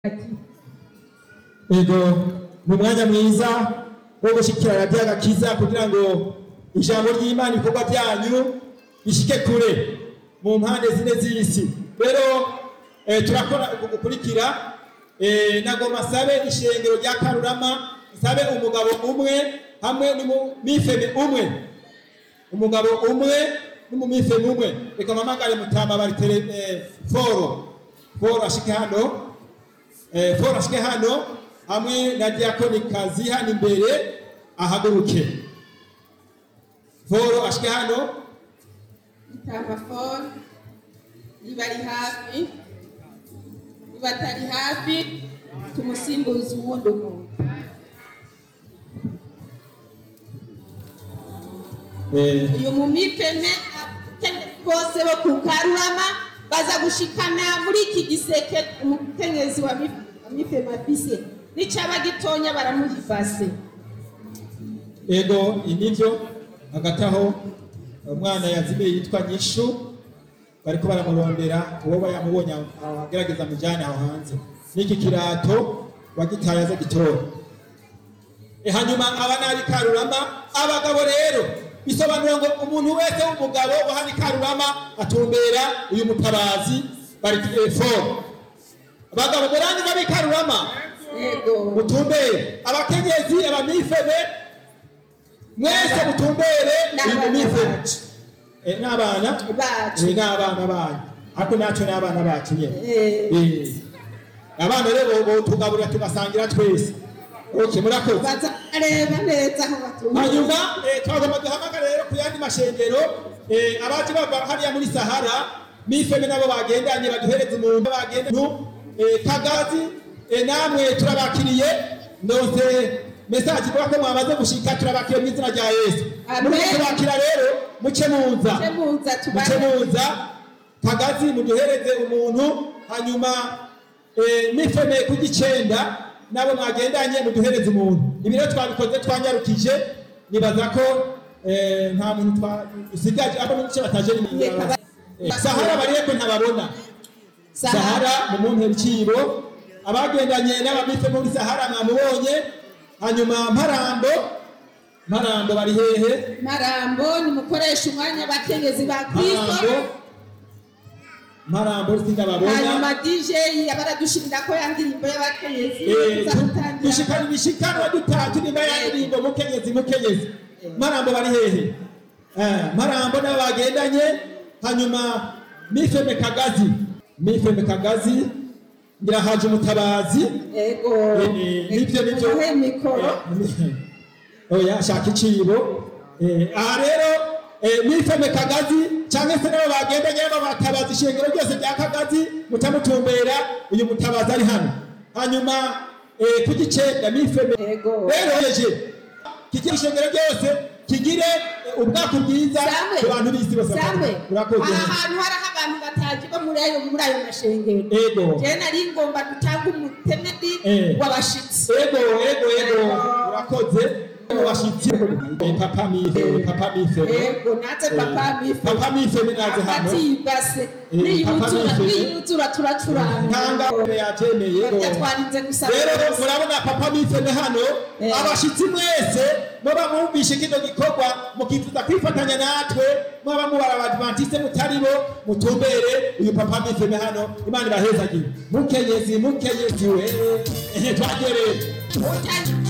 ego ni umwanya mwiza wo gushikira radiyo agakiza kugira ngo ijambo ry'imana ibikorwa byanyu bishike kure mu mpande zine z'isi rero eh, turakora gukurikira eh, nagomba sabe ishengero rya karurama sabe umugabo umwe hamwe n'umufeme umwe umugabo umwe n'umumifeme umwe reka mpamagare mutama bari tele eh, foro foro ashike hano eh, foro ashike hano hamwe na diakoni kazi hano imbere ahaguruke foro ashike hano Itambafone nibari hafi nibatari hafi tumusimbuze uwundi umuntu eh, uyu mumifeme abakenyezi bose bo ku karurama baza gushikana muri iki giseke umukenyezi wa mi- wa mifeme afise n'icaba gitonya baramuhifase ego inivyo hagati aho umwana yazimiye yitwa nyishu bariko baramurondera uwo yamubonye aho agerageza mujane aho hanze n'iki kirato wagitaye aza gitora E, hanyuma aba nari karurama abagabo rero bisobanura ngo umuntu wese w'umugabo wo hano i karurama atumbera uyu mutabazi bari foro abagabo murangi b'ab'i karurama yego mutumbere abakenyezi abamifeme mwese mutumbere uyu N'abana mumifeme bacu. Eh, n'abana bacu Eh, n'abana banyu ariko natwe n'abana bacu nyene Eh. Eh. abana rero bo tugaburira tugasangira twese okay murakoze baza areba neza aho batumva hanyuma eh, twagomba duhamagara rero ku yandi mashengero eh, abaje bava hariya muri sahara mifeme nabo bagendanye baduhereza umuntu bagenda eh, kagazi eh, namwe turabakiriye ndose mesaje ivuga ko mwamaze gushika turabakiriye mu izina rya yesu Amen. muri kubakira rero muce muza muza muce tubane muza kagazi muduhereze umuntu hanyuma eh, mifeme ku gicenda nabo mwagendanye muduhereze umuntu ibi rero twabikoze twanyarukije nibaza ko eh, nta muntu twa- dusigaje abo mu gice bataje ni Reka ba- Eh, sahara bariye ko ntababona sahara mu mumpera icibo abagendanye n'abamife muri sahara mwamubonye hanyuma mparambo mparambo bari hehe marambo nimukoresha umwanya abakenyezi ba kristo mparambo mparambo sindababona hanyuma dj abaradushirira ko ya ndirimbo y'abakenyezi Eh, iza tu- gutangira dushikana ibishikanwa dutatu nimba ya ndirimbo mukenyezi mukenyezi marambo bari hehe Eh, marambo nabo bagendanye hanyuma mifeme kagazi mifeme kagazi ngira haje umutabazi ego Eh, eh, nivyo nivyo umuhe mikoro Eh, oya shaka icibo Eh, aha rero eh, mifeme kagazi cyangwa se nabo bagendanye nabo batabaza ishengero ryose rya kagazi mutamutumbera uyu mutabazi ari hano hanyuma eh, ku gicenda mifeme Ego. rero yeje kigira ishengero ryose kigire eh, ubwaku bwiza Samwe, ku bantu b'isi bose Samwe, urakoze aha hantu hariho abantu batazi bo muri ayo muri ayo mashengero ego jewe nari ngomba dutanga umutemedi Eh. w'abashitsi ego ego ego urakoze washitse Eh, papa mifeme papa mifeme ego naze papa mife papa mifeme naze hano hagati y'ibase Eh, papa niyuzura mife. niyuzura turacuranga ntanga yatemeye Barya twarinze gusaba rero bose. murabona papa mifeme hano Eh. abashitsi mwese muba mwumvishe kino gikorwa mukifuza kwifatanya natwe mwaba mubara abadventiste mutaribo mutumbere uyu papa mifeme hano imana ibahezagire mukenyezi mukenyezi we ehe twagereye Utari-